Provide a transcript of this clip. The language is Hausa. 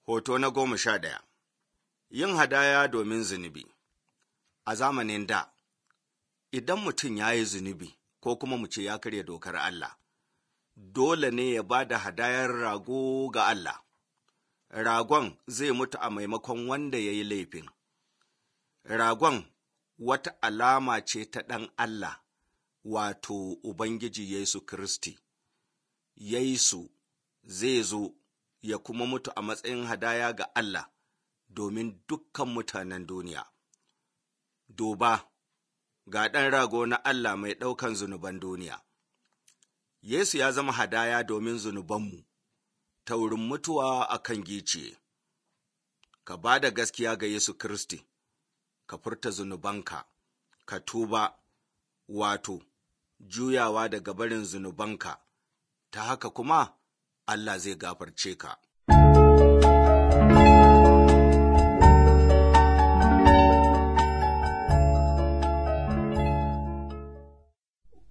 Hoto na goma sha ɗaya Yin hadaya domin zunubi A zamanin da, idan mutum ya yi zunubi ko kuma mu ce ya karya dokar Allah, dole ne ya ba da hadayar rago ga Allah. Ragon zai mutu a maimakon wanda ya yi laifin. Ragon wata alama ce ta ɗan Allah, wato Ubangiji Yesu Kiristi. Yesu zai zo ya kuma mutu a matsayin hadaya ga Allah domin dukkan mutanen duniya. Duba, ga ɗan rago na Allah mai ɗaukan zunuban duniya. Yesu ya zama hadaya domin zunubanmu, ta wurin mutuwa a kan giciye. Ka ba da gaskiya ga Yesu Kiristi, ka furta zunubanka, ka tuba, wato, juyawa daga barin zunubanka, ta haka kuma Allah zai gafarce ka.